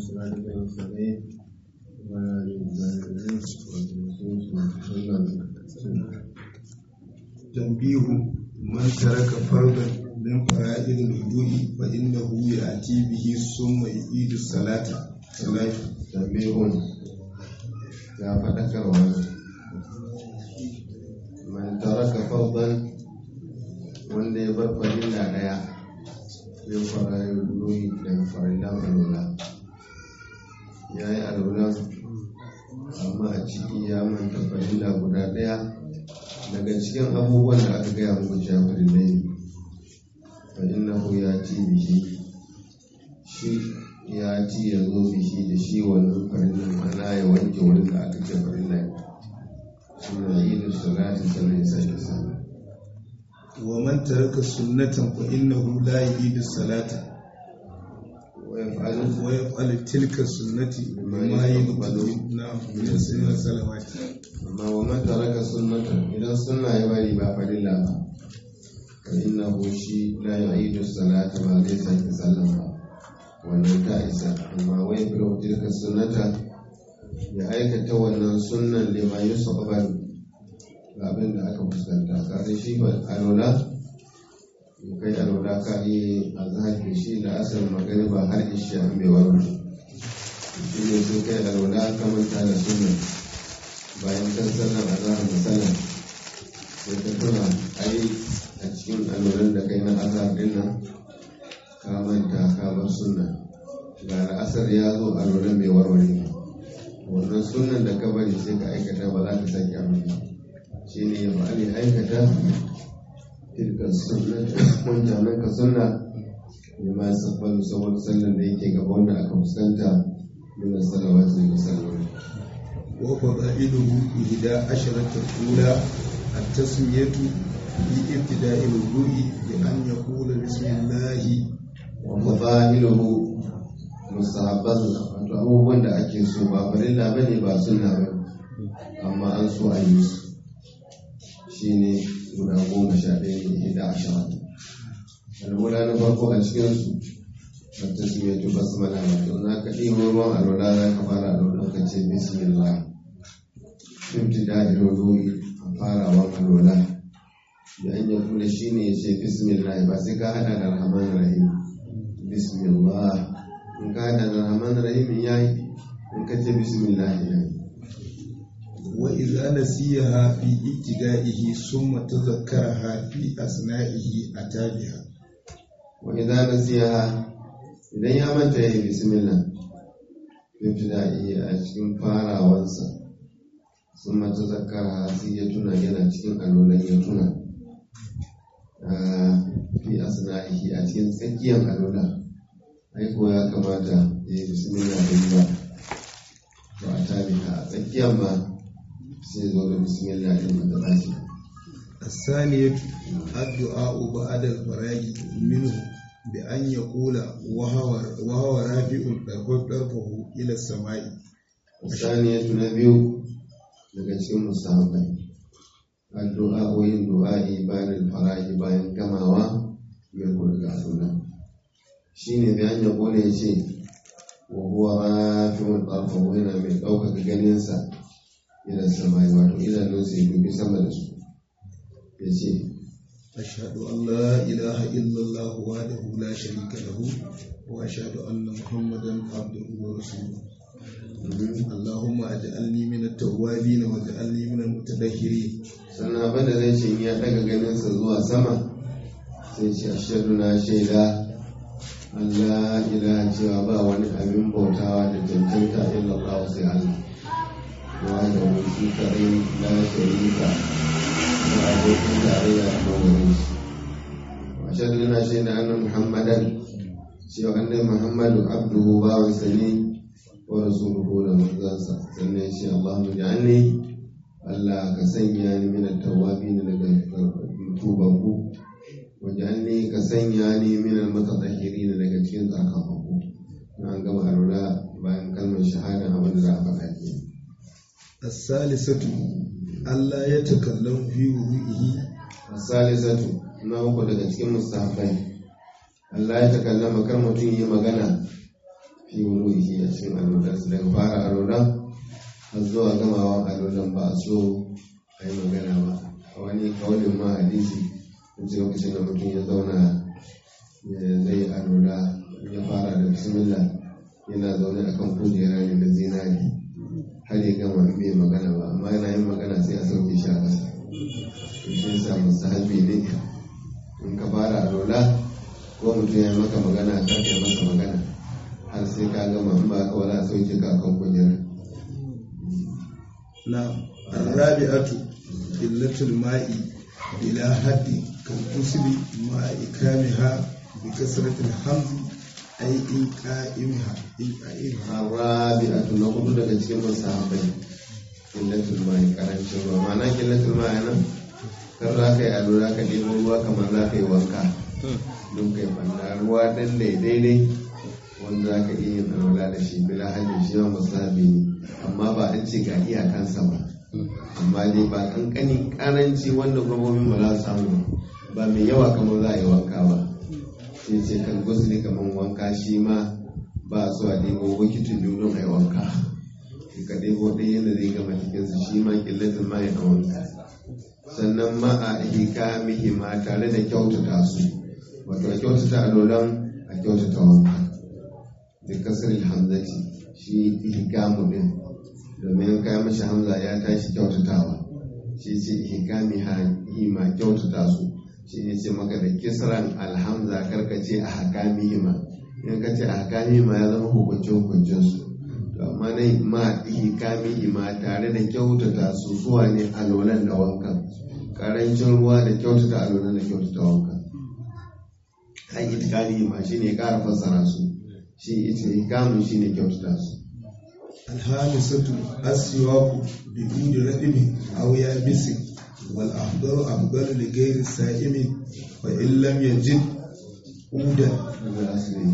صراطك المستقيم وعلى آله وصحبه تنبيه من ترك فرضا من فرائض الوضوء فإنه يأتي به ثم يعيد الصلاة صلاة tambihun ya faɗakarwa man taraka fardan wanda ya bar farilla ɗaya ya fara ya duyi daga farillan alwala ya yi alwala amma a ciki ya manta farilla guda ɗaya daga cikin abubuwan da aka gaya muku cewa farillai ne fa innahu ya ci bihi shi ya ci ya zo bishi da shi wannan farillan mana ya wanke wurin da aka ce farilla ne suna yi da salati sannan ya sake sallah ومن ترك سنة فإنه لا يعيد الصلاة wa yaf'alu ويفعل تلك السنة بما يقبل نعم من السنة الصلوات amma wa man taraka sunnatan idan sunna ya bari ba farilla ba fa innahu shi la yu'idu salata ba zai sake sallah ba wannan ta isa amma wai bi tilka sunnata ya aikata wannan sunnan lima yusabban ga abin da aka fuskanta kare shi ba alola in kai alola ka yi azhar da shi da asar magariba har isha an bai warware shi ne sun kai alola ka manta da sunnan bayan kan sallar azhar da sallar sai ka tuna ai a cikin alolan da kai na azhar din nan ka manta ka bar sunna ga asar ya zo alolan bai warware ba wannan sunnan da ka bari sai ka aikata ba za ka sake abin ba shi ne ya fa'ali aikata tilka sunna wancanan ka sunna ne ma sabbalu saboda sallan da yake gaba wanda aka fuskanta min salawati da salloli وفضائله إحدى عشرة الأولى التسمية في ابتداء الوضوء بأن يقول بسم الله wa fada'iluhu mustahabban wato abubuwan da ake so ba farilla bane ba sunna ba amma an so a yi su shine guda goma sha ɗaya ne da ashirin alwala na farko a cikinsu wata su mai tuba su mana wato na ka ɗibo ruwan alwala za ka fara alwala ka ce bismillah fifty da ilolori a farawan alwala da an yi kula shi ne ya ce bismillah ba sai ka hada da rahman rahim bismillah in ka hada da rahman rahim ya yi in ka ce bismillah ya yi وإذا نسيها في ابتدائه ثم تذكرها في أثنائه أتى بها wa idza nasiha idan ya manta yayi bismillah ibtida'i a cikin farawansa sun mata zakara sai ya tuna yana cikin alolan ya tuna Ah, fi asna'ihi a cikin tsakiyar alola ai ko ya kamata ya yi bismillah da ba to a tabiha a tsakiyar ma sai zo da bismillah din da tashi الثانية الدعاء بعد الفراغ منه بأن يقول وهو وهو رافع طرفه إلى السماء saniyatu na biyu daga cikin musahabai addu'a ko yin du'a'i bayan farahi bayan gamawa ya daga suna shine bayan ya kone ya ce wa huwa rafi'un tarfahu yana mai ɗaukaka ganinsa ila samai wato idanunsa ya dubi sama da su ya ce أشهد أن لا إله إلا الله وحده لا شريك له وأشهد أن محمدا عبده ورسوله اللهم اجعلني من التوابين واجعلني من المتطهرين sannan abin da zai ce in ya daga ganinsa zuwa sama sai ce ashadu na shaida Allah ilaha cewa ba wani abin bautawa da cancanta illallah sai Allah wa da wuce kare la sharika da abokin tarayya a mawarin shi wa ashadu na shaida annan muhammadan cewa annabi muhammadu abduhu bawansa ne wa rasuluhu da manzansa sannan ya ce Allahumma ja'alni Allah ka sanya ni min at-tawwabin daga tubanku wajalni ka sanya ni min al-mutatahhirin daga cikin tsarkakanku na an gama alwala bayan kalmar shahada abin da za a faɗa ke الثالثة ألا يتكلم في وضوئه asalisatu na uku daga cikin mustahabbai Allah ya takallama kar mutum yi magana fi wuruhi a cikin alolan su daga fara alolan har zuwa gamawa alolan ba a so a yi magana ba a wani kaulin ma hadisi in ce lokacin da mutum ya zauna ya zai alola ya fara da bismillah yana zaune akan kujera ne da zinari har ya gama bai magana ba amma yana yin magana sai a sauke shi a ƙasa to shi yasa musahabi ne in ka fara alola ko mutum ya maka magana ka kai masa magana har sai ka gama in ba ka wala a sauke ka akan kujera نعم الرابعة قلة الماء إلى حد كالغسل مع إكامها بكسرة الحمز أي إنقائمها إنقائمها arabi'atu na hudu daga cikin musahabai killatul mai karancin ruwa ma'ana killatul mai nan kar za ka yi alo za ka ɗebo ruwa kamar za ka yi wanka don kai banda ruwa ɗan daidai wanda za ka iya yin alwala da shi bila hajji shi ma musahabi ne amma ba an ce ga iyakansa ba amma dai ba kankanin karanci wanda gwamnonin ba za su samu ba mai yawa kamar za a yi wanka ba sai ce kan gusli kamar wanka shi ma ba a so a ɗebo bokitin biyu don a yi wanka ka ɗebo ɗaya yadda zai gama cikinsu shi ma killatin ma ya wanka sannan ma a hika mihi ma tare da kyautata su wato a kyautata alolan a kyautata wanka da kasar hamzati shi ihkamu din domin kai mashi hamza ya tashi kyautatawa shi ce ihkami hi ma kyautata su shi ne ce maka da kisran alhamza karkace a hakami ma in ka ce a hakami ma ya zama hukuncin hukuncin su to amma ne ma ihkami ma tare da kyautata su zuwa ne alolan da wankan karancin ruwa da kyautata alolan da kyautata wankan an itikali ma shi ne kara fassara su shi ita ihkamin shi ne kyautata su الخامسة السواك بكل رقم أو يابس والأفضل أفضل لغير السائم وإن لم يجد عودا daga asali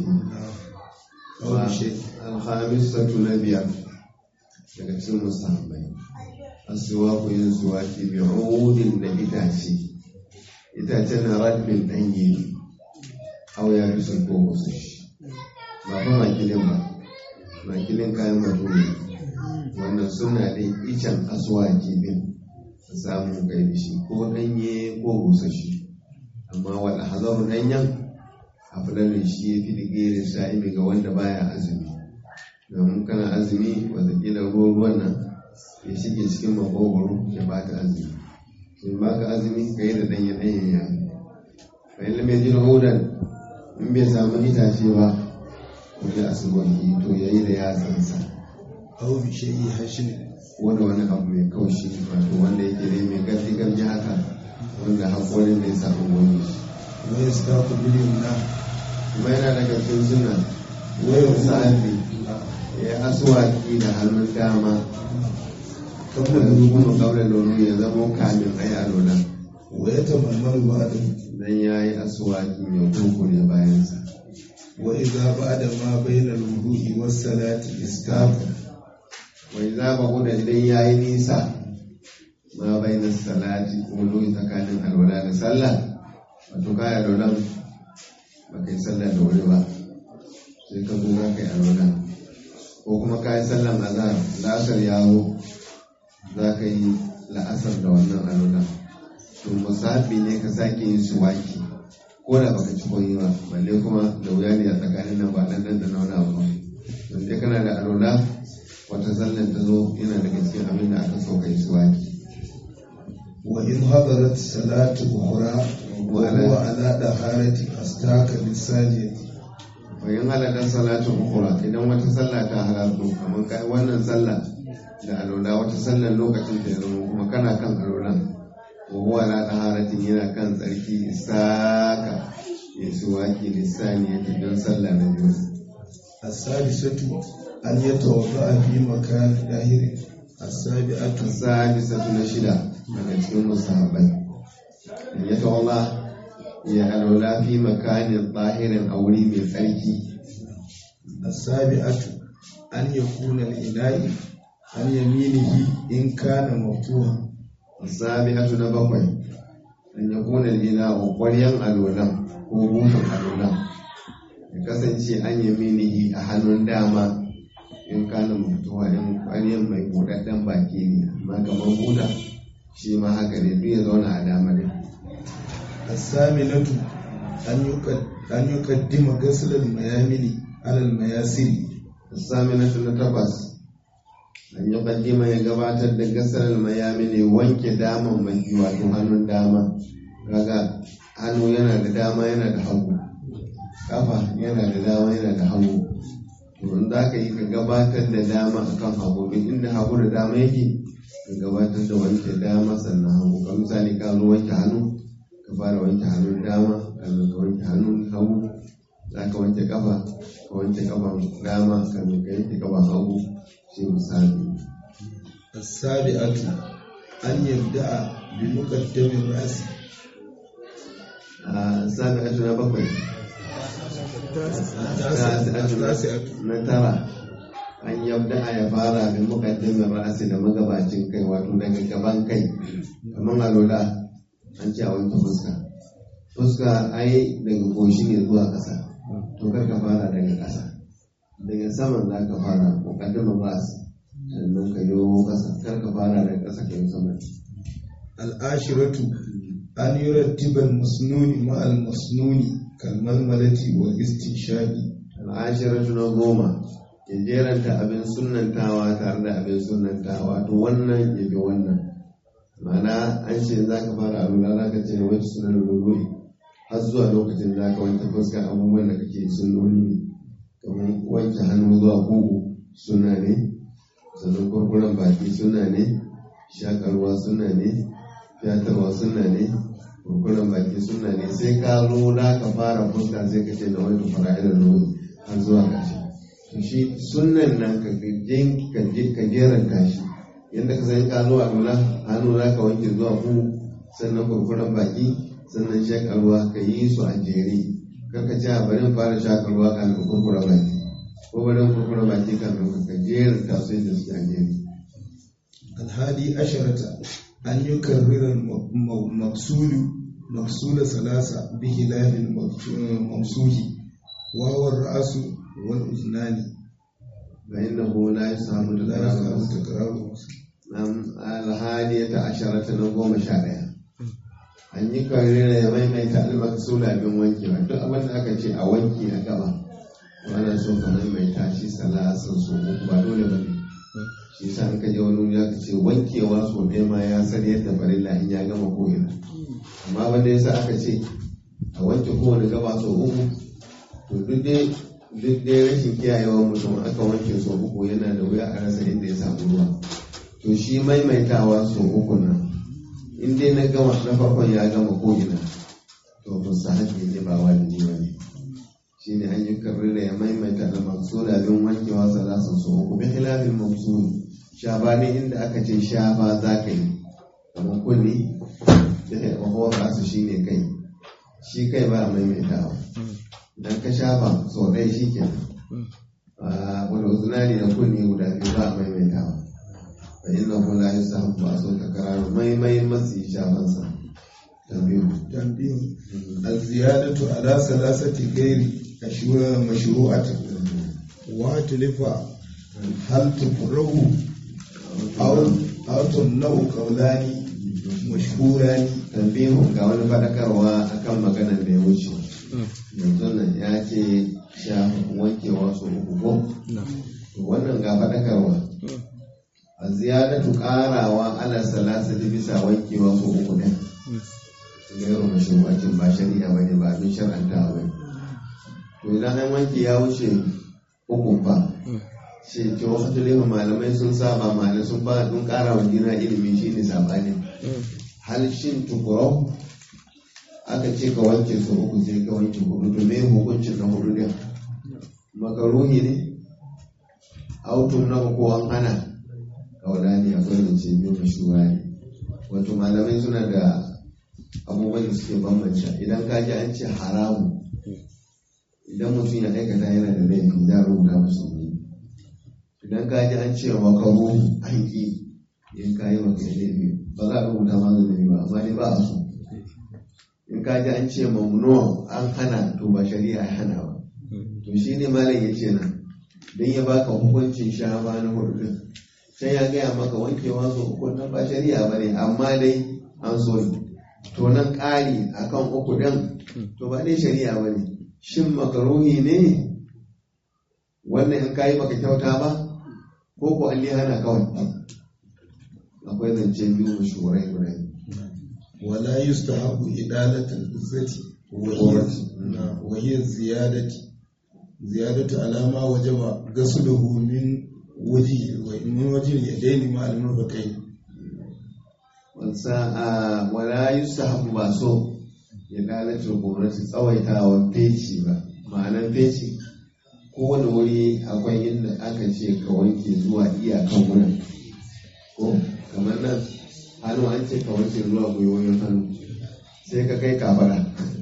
أو بشيء alhamisatu na biyar daga cikin musamman asuwaku yin suwaki bi udin da itace itace na radmin ɗanye au ya fi sun ko wasu shi ba fa makilin ba makilin kayan baturi wannan suna da icen asuwaki din a samu kai da shi ko ɗanye ko busashi amma wanda hazaru ɗanyen a fulanin shi ya fi digirin sa'imi ga wanda baya azumi domin kana azumi watakila ruwan ruwan nan ya shige cikin makogoro ya baka azumi in baka azumi ka yi da ɗanye ɗanye ya bayan lamai jin hudan in bai samu itace ba ko ya asubanki to ya yi da yatsansa أو بشيء هشم wanda wani abu mai kaushi wato wanda yake ne mai gardi gardi haka wanda haƙorin da ya samu wani shi ويستاق باليمنى kuma yana daga cikin suna ويقول sahabi ya asuwaki da hannun dama قبل da الوضوء kuma kaure lonu ya zama kamin ayi alola ويتململ بعده dan ya yi asuwaki mai kurkure bayansa وإذا بعد ما بين الوضوء والصلاة استاق wai za ba guda idan ya yi nisa ma bai na salati ko loyi tsakanin alwala da sallah wato ka yi alwalan ba ka yi sallah da wuri ba sai ka zo za ka yi alwala ko kuma ka yi sallan azhar la'asar ya zo za ka yi la'asar da wannan alwala to musabi ne ka sake yin suwaki ko da baka ci koyi ba balle kuma da wuya ne a tsakanin nan ba dan dan da nauna ba don dai kana da alwala wata sallan ta zo yana daga cikin abin da aka so ka yi suwaki وإن حضرت صلاة أخرى وهو على طهارة أستاك بالساجد bayan halatar salatu ukura idan wata sallah ta halarto kamar kai wannan sallah da alola wata sallar lokacin ta ya zama kuma kana kan alolan wa huwa la taharatin yana kan tsarki isaka ya suwaki lissani ya don sallah na biyu السادسة أن يتوضأ في مكان ظاهر السابعة sadisatu na shida daga cikin musahabai in ya tawalla ya alola fi makanin zahirin a wuri mai tsarki السابعة أن يكون الإناء عن يمينه إن كان مفتوحا sabi'atu na bakwai an ya kuna ina ƙwaryan alolan ko butan alolan ya kasance an yi minihi a hannun dama in kana mutuwa in ƙwaryen mai buɗaɗɗen baki ne amma kamar buda shi ma haka ne duk ya zauna a dama ne الثامنة أن يقد أن يقدم غسل الميامن على المياسر saminatu na takwas an yi kaddima ya gabatar da gasar mayami ne wanke daman mai wato hannun dama kaga hannu yana da dama yana da hagu kafa yana da dama yana da hagu to in za ka yi ka gabatar da dama akan hagu duk inda hagu da dama yake ka gabatar da wanke dama sannan hagu ka misali ka zo wanke hannu ka fara wanke hannun dama sannan ka wanke hannun hagu za ka wanke kafa ka wanke kafan dama sannan ka yanke kafan hagu shi misali السابعة أن يبدأ بمقدم الرأس a sami atu na bakwai التاسعة na tara an yabda ya fara da mukaddimin ra'asi da magabacin kai wato daga gaban kai kamar alola an ce a wanke fuska fuska ai daga goshi ne zuwa ƙasa to kar ka fara daga ƙasa daga saman za ka fara mukaddimin ra'asi sannan ka yi ƙasa kar ka fara daga ƙasa ka yi sama العاشرة أن يرتب المسنون مع المسنون كالململة والاستنشاق al'ashiratu na goma ya jeranta abin sunantawa tare da abin sunantawa to wannan ya bi wannan ma'ana an ce za ka fara alula za ka ce wacce suna da rururi har zuwa lokacin za ka wanke fuskar abubuwan da kake sunoni ne kamar wanke hannu zuwa kugu suna ne sannan kurkuren baki suna ne shakarwa suna ne fiyatarwa suna ne kurkuren baki suna ne sai ka zo za ka fara fuska sai ka ce da wani fara'idar ruri har zuwa ƙarshe to shi sunan nan ka gajin ka jeranta shi yadda ka san ka zo a lula hannu za ka wanke zuwa ku sannan kurkuren baki sannan shakarwa ka yi su a jere kaka ce a bari fara shakarwa kafin kurkuren baki ko bari kurkuren baki kafin ka jeranta su yadda suke a jere الهادي عشرة أن يكرر المقصود مقصود ثلاثة بخلاف الممسوح وهو الرأس والأذنان فإنه لا يسهم لا تكرار يفهم تكراره Nam alhadiyata asharata na goma sha ɗaya. An yi karira ya maimaita almaksula abin wankewa duk abin da aka ce a wanki a gaba. Wannan so ka maimaita shi salasan so uku ba dole ba ne. Shi sa an ka je wani wuri aka ce wankewa so ɗaya ma ya san yadda farilla in ya gama ko'ina. Amma wanda ya sa aka ce a wanke kowane gaba so uku to duk dai duk dai rashin kiyayewa mutum aka wanke so uku yana da wuya a rasa inda ya samu ruwa. to shi maimaitawa sau uku nan in dai na gama na farkon ya gama ko'ina to ba su haƙe ne ba wajibi ba ne shi ne an yi karrira ya maimaita da maksula bin wankewa salasa sau uku bi khilafin maksuli shabanin inda aka ce shafa za ka yi kamar kulli da ya mahawar su shi ne kai shi kai ba a maimaitawa idan ka shafa sau ɗaya shi ke wanda uzunani da kunni guda biyu ba a maimaitawa fa inna hu la yusahabu ba so takrar mai mai masi shafansa tabiu تنبيه الزيادة على ثلاثة غير أشهر مشروعة وتلف هل تكره أو أو تمنع قولان مشهوران tabiu ga wani fadakarwa akan maganar da ya wuce yanzu nan ya ce sha wankewa su uku ko to wannan ga fadakarwa a ziyadatu karawa ala salasati bisa wankewa su uku ne gairu mashru'atin ba shari'a bane ba abin shar'anta ba to idan an wanke ya wuce uku ba ce ce wasu tulima malamai sun saba malamai sun ba sun kara wa juna ilimi shine sabani hal shin tukurau aka ce ka wanke su uku sai ka wanke hudu to me hukuncin na hudu ne makaruhi ne autun na ko an hana kaulani akwai mace biyu mashuwa ne wato malamai suna da abubuwan da suke bambanta idan ka ji an ce haramu idan mutum ya aikata yana da laifi za a rubuta masa ne idan ka ji an ce makaru an ki in ka yi maka laifi ba za a rubuta masa laifi ba amma ne ba a so in ka ji an ce mamnuwa an hana to ba shari'a ya hana ba to shi ne malam ya ce nan don ya baka hukuncin shafa na hudu din sai ya gaya maka wankewa su uku nan ba shari'a ba ne amma dai an so ne to nan ƙari akan uku din to ba dai shari'a ba ne shin makaruhi ne wannan in kayi baka kyauta ba ko ko an hana kawai akwai zance biyu mashurai guda ولا يستحب إدالة العزة وهي وهي الزيادة زيادة على ما وجب غسله من وجه من وجه اليدين مع المرفقين wansa wala yusahabu ba so ya lalata gwamnati tsawaitawa feci ba ma'anar feci kowane wuri akwai inda aka ce ka wanke zuwa iyakan wurin ko kamar nan hannu an ce ka wanke zuwa gwiwoyin hannu sai ka kai kafara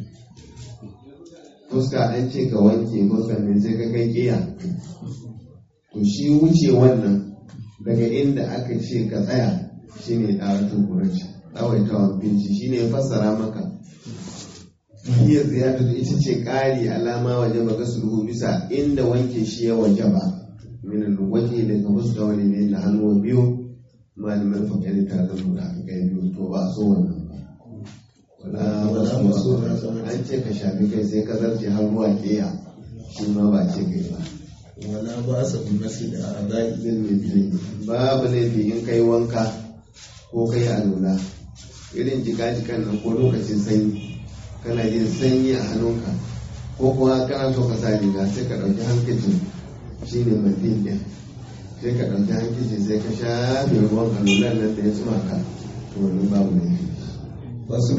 fuska an ce ka wanke fuskar ne sai ka kai kiya to shi wuce wannan daga inda aka ce ka tsaya shine ɗaratun kuranci tsawaitawan binci shine ya fassara maka iya ziyarta ita ce ƙari alama waje ba ga sulhu bisa inda wanke shi ya waje ba min waje daga fuska wani ne da hannu biyu malamin fakari ta zama da aka kai biyu to ba so wannan ba wala masu an ce ka shafi kai sai ka zarce har ruwa keya shi ma ba ce kai ba wala ba sa nasi da adai zai mai babu laifi in kai wanka ko kai alula irin jika-jikan nan ko lokacin sanyi kana jin sanyi a hannunka ko kuma kana so ka sa riga sai ka ɗauki hankacin shi ne mandin ɗin sai ka ɗauki hankacin sai ka shafe ruwan alulan nan da ya tsuma ka to wani babu laifi fasul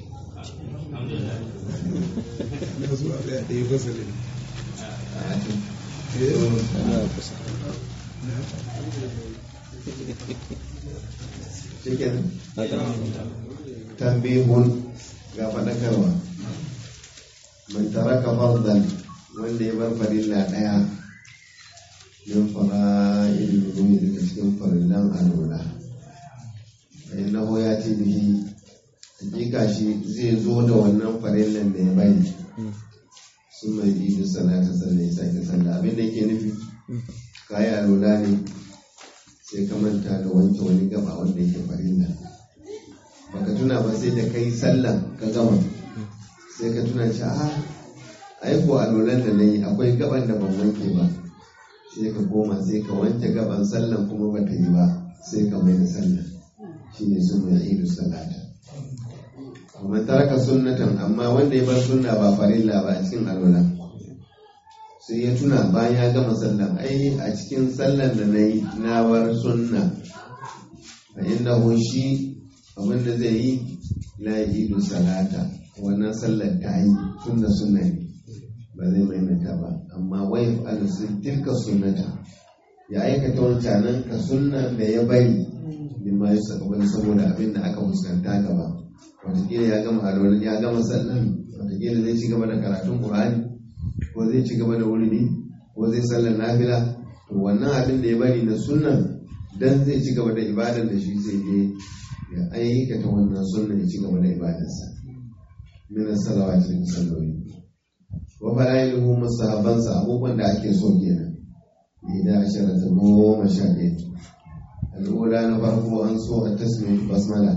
na zuwa ga ɗaya fasalin cikin tambihun ga faɗakarwa man taraka fardan wanda ya bar farilla ɗaya min fara'il wudu'i daga cikin farillan alwala fa innahu yati bihi hakika shi zai zo da wannan farillan da ya bari sun mai idu salata sannan ya sake sallah abin da yake nufi kayi alwala ne sai ka manta da wanke wani gaba wanda yake farilla baka tuna ba sai da kai sallan ka gama sai ka tuna ce a aiko alwalan da na yi akwai gaban da ban wanke ba sai ka koma sai ka wanke gaban sallan kuma ba ta yi ba sai ka mai da sallan shi ne sun mai idu salata amma taraka sunnatan amma wanda ya bar sunna ba farilla ba a cikin alwala sai ya tuna bayan ya gama sallan ai a cikin sallan da na yi na bar sunna a inda shi abinda zai yi la idu salata wannan sallar ta yi tun da sunna ne ba zai maimaita ba amma wai fa'ala sun tilka sunnata ya aikata wancanan ka sunnan da ya bari lima ya saka wani saboda abin da aka fuskanta gaba watakila ya gama alwala ya gama sallan watakila zai ci gaba da karatun qur'ani ko zai ci gaba da wuri ko zai sallar nafila to wannan abin da ya bari na sunnan dan zai ci gaba da ibadar da shi sai je ya aikata wannan sunnan ya ci gaba da ibadarsa min salawati da salloli wa fara'iluhu musahabansa abubuwan da ake so kenan idan ashara ta goma sha ɗaya al'ula na farko an so a tasmiyar basmala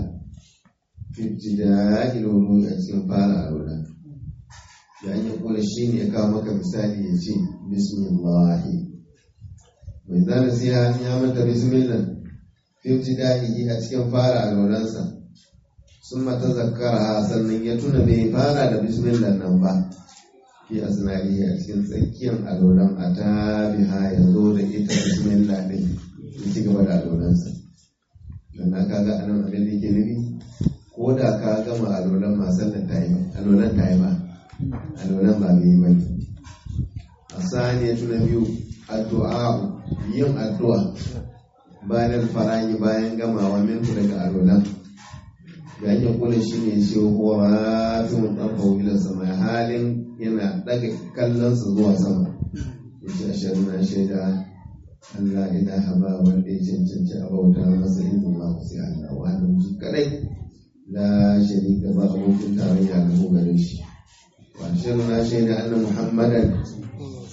fitida ilolu a cikin fara al'ula da an yi kula shi ne ya kawo maka misali ya ce bismillahi mai zana siya ya mata bismillah fitida a cikin fara al'ulansa sun mata zakara sannan ya tuna bai fara da bismillah nan ba fi asnari a cikin tsakiyar alolan a tabiha ya zo da ita bismillah din ya ci gaba da alolansa don na kaga anan abin da ke nufi ko da ka gama alolan ma sallan ta yi alolan ta yi ba alolan ba mai yi ba ne a sani ya tuna biyu addu'a yin addu'a bayan farayi bayan gamawa mintu daga alolan da ake kula shi ne ce ko rafin ɗan fawila sama halin yana ɗaga kallonsa zuwa sama ya ce ashirin na shaida Allah ilaha ba wanda ya cancanci a bauta masa yin Allah sai Allah wa hannun shi kadai la sharika ba abokin tarayya da mu gare shi wa ashirin na shaida anna muhammadan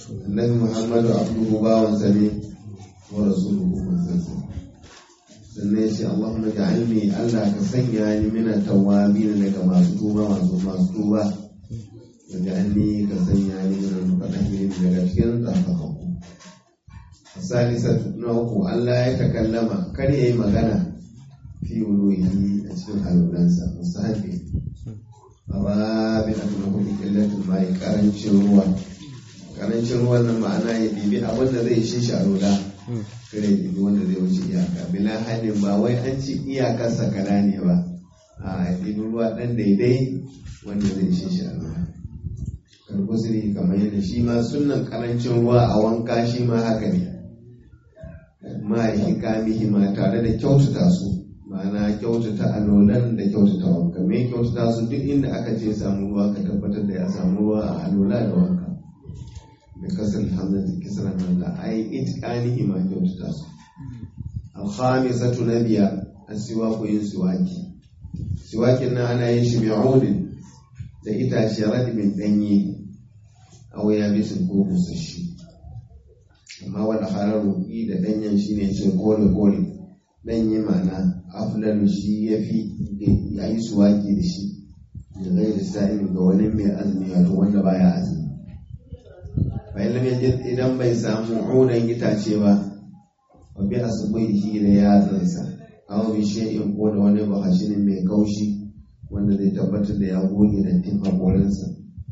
annabi muhammadu abduhu bawansa ne wa rasuluhu manzansa sannan ya ce allahumma ja'alni allah ka sanya ni mina tawabin daga masu tuba masu masu tuba wa ja'alni ka sanya ni mina mutadahirin daga cikin tsarkakakku salisatu na uku allah ya takallama kar ya yi magana fi wuruhi a cikin halulansa musahabi rabin abu na hudu killatul mai karancin ruwa karancin ruwan nan ma'ana ya ɗibi abin da zai shi sharula kare ya ɗibi wanda zai wuce iyaka bila hannun ba wai an ci iyakar sakala ne ba a ya ɗibi ruwa ɗan daidai wanda zai shi sharula karkusiri kamar yadda shi ma sunan karancin ruwa a wanka shi ma haka ne ma hikamihi ma tare da kyautata su ma'ana kyautata alolan da kyautata wanka me kyautata su duk inda aka ce samu ruwa ka tabbatar da ya samu ruwa a alola da wanka da kasar hamzati kisar hamza ai itqanihi ma kyautata su alkhamisatu na biyar asiwaku yin siwaki siwakin nan ana yin shi bi'udin da itace radibin danye aw ya bisin ko busashi amma wanda hararu da danyen shine ce kore kore danye ma'ana afdalu shi ya fi ya yi suwaki da shi da zai da sa'in ga wani mai azumi wato wanda baya azumi bayan lam yajid idan bai samu udan itace ba wa bi asbihi da yatsansa aw bi shay'in ko da wani bahashinin mai kaushi wanda zai tabbatar da ya goge da tin hakorinsa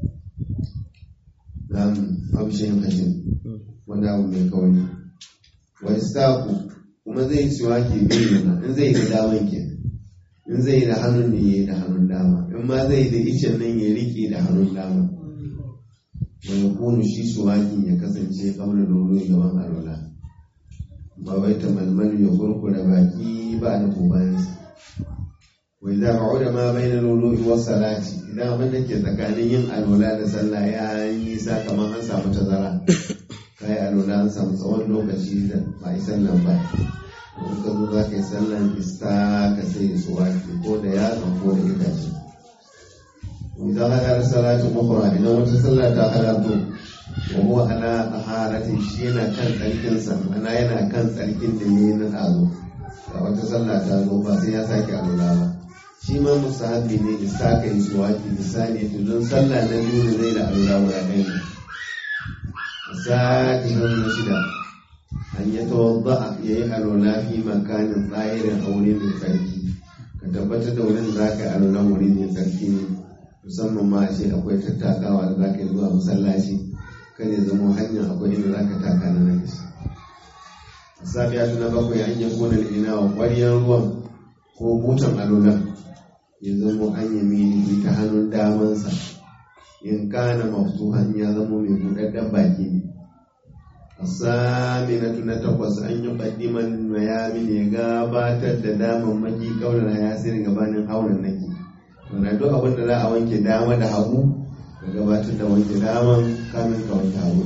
nam aw shay'in hashin wanda abu mai kauri wa istaqu kuma zai siwaki biyu na in zai da daman ke in zai da hannun ne ya da hannun dama in ma zai da icen nan ya rike da hannun dama wani kunu shi suwakin ya kasance kamar nono gaban alola ba wai ta malmal ya kurkura baki ba da bayansa wai za ka da ma bai na nono wa salati idan abin da ke tsakanin yin alola da sallah ya yi nisa kamar an samu tazara kai alola an samu tsawon lokaci da ba yi sallan ba in ka zo za ka yi sallan ista ka sai su wake ko da yatsa ko da itace idan hada da salatu ukhra idan wata sallah ta halarto wa huwa ala taharatin shi yana kan tsarkin sa ana yana kan tsarkin da ne na azo ga wata sallah ta zo ba sai ya sake alola ba shi ma musahabi ne ista ka yi su wake misali to don sallah na biyu da zai da alola guda ɗaya ne sati na shida an yi tawadda ya yi alola fi makanin tsayirin aure mai tsarki ka tabbatar da wurin za ka yi alola wuri mai tsarki ne musamman ma ce akwai tattakawa da za ka yi zuwa masallaci kan ya zama hanyar akwai inda za ka taka na nan shi safiya na bakwai an yi kona ina wa ƙwariyar ruwan ko butan alola ya zama an yi mini ta hannun damansa in kana maftuhan ya zama mai buɗaɗɗen baki ne asaminatu na takwas an yi ƙaddiman mayami ne gabatar da daman maki kaunar ya sirri gabanin auren naki wanda duk abin da za a wanke dama da hagu ka gabatar da wanke daman kamin ka wanke hagu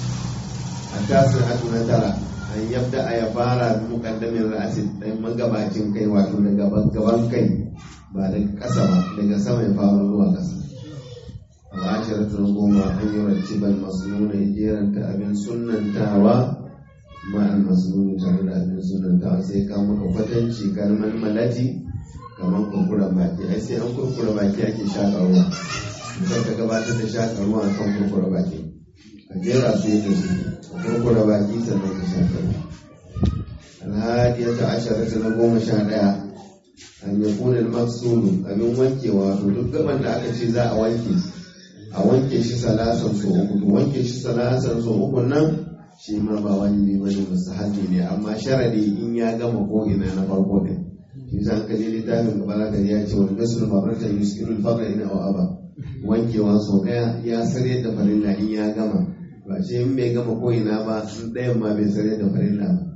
a tasir hatu na tara an yabda a ya fara bi mukaddamin ra'asi ɗan magabacin kai wato daga gaban kai ba daga ƙasa ba daga sama ya fara zuwa ƙasa al'ashiratun goma an yi rattiban masnuna jeranta abin sunantawa ma'al masnuni tare da abin sunantawa sai ka maka kwatanci kalmar malati kamar kurkura baki ai sai an kurkura baki ake shaƙa ruwa mutum ka gabatar da shaƙa ruwa a kan kurkura baki ka jera su yadda su ka kurkura baki sannan ka shaƙa ruwa alhadiyata asharata na goma sha ɗaya an yakuna al-maqsudu abin wankewa to duk gaban da aka ce za a wanke a wanke shi salasan so uku to wanke shi salasan so uku nan shi ma ba wani ne bane mustahabi ne amma sharadi in ya gama ko ina na farko din shi san ka je littafin gaba za ka ya ce wani gasul mabaratan yuskiru al-faqra ina wa aba wankewa so daya ya sare da farilla in ya gama ba ce in bai gama ko ina ba in ɗayan ma bai sare da farilla ba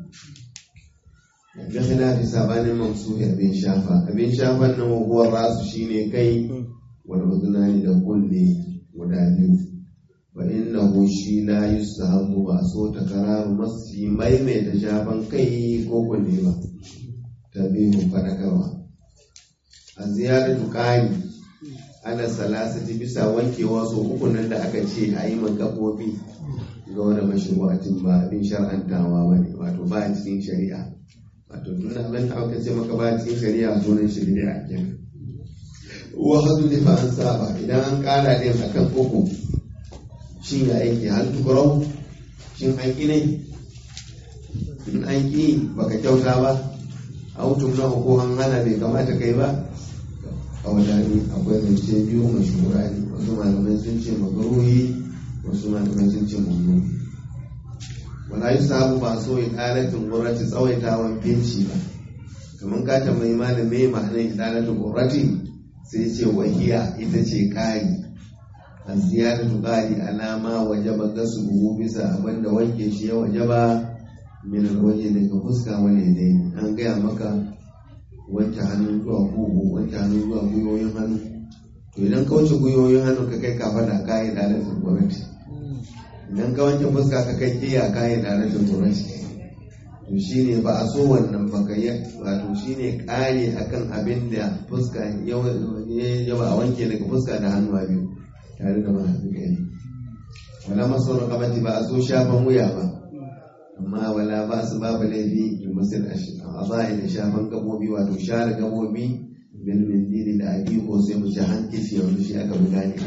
gaskiya fi sabanin mamsuhi abin shafa abin shafan nan huwar rasu shine kai wani uzunani da kulle guda biyu fa innahu shi la yusahabu ba so ta kararu masu maimaita shafan kai ko kulle ba ta biyu fadakarwa a ziyaratu ƙari ana salasati bisa wankewa so uku nan da aka ce a yi gaɓoɓi ga wani mashru'atin ba abin shar'antawa ba ne wato ba a cikin shari'a wato duk abin da aka ce maka ba a cikin shari'a sunan shari'a kenan wahadu ne fa an saba idan an kara din akan uku shin ya aiki hal tukurau shin an ƙi ne in an ƙi baka kyauta ba autum na ko an hana bai kamata kai ba a wadani akwai zance biyu mashura ne wasu malamai sun ce magaruhi wasu malamai sun ce mummu wala yi sabu ba so ya ƙalatin gwamnati tsawaitawan binci ba kamar ka tambayi malamai ma'anar idalatin gwamnati sai ce wahiya ita ce ƙari a ziyaratu ƙari alama waje ba gasu buhu bisa abinda wanke shi ya waje ba min waje daga fuska wani dai an gaya maka wanke hannun zuwa kugu wanke hannun zuwa gwiwoyin hannu to idan ka wuce gwiwoyin hannu ka kai kafa da kayi dalatin gwamnati idan ka wanke fuska ka kai kiya kayi dalatin gwamnati to shine ba a so wannan ba ka yi wato shine kare akan abin da fuska ya ba a wanke daga fuska da hannu biyu tare da mahaifin kai wala maso kamati ba a so shafan wuya ba amma wala ba su babu laifi da musul a zai da shafan gabobi wato share gabobi bil mindili da abi ko sai mu ci hankisi yanzu shi aka buga ne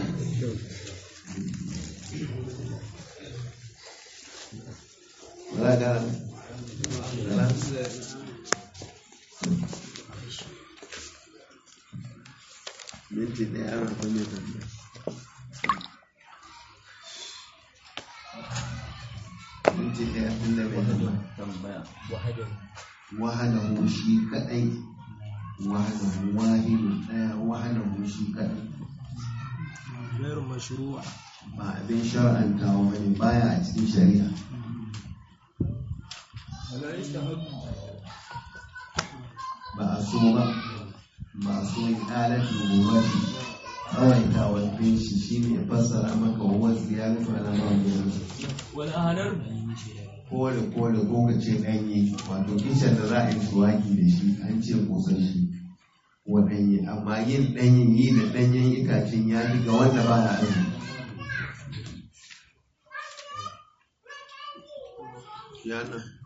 wala ga minti ɗaya ana kwanne tambaya minti ɗaya tun da bai tambaya wahanahu shi kaɗai wahanahu wahidu ɗaya wahanahu shi kaɗai غير مشروع ba abin shar'antawa bane baya a cikin shari'a ba a so ba ba a so yi ɗalatu gobati tsawaitawar binci shi ne fassara maka wa ziyaratu ala ma'amuru والآخر kore kore ko ka ce ɗanye wato kishan da za a yi suwaki da shi an ce kusan shi wa ɗanye amma yin ɗanyen yi da ɗanyen itacen ya fi ga wanda ba ya azumi yana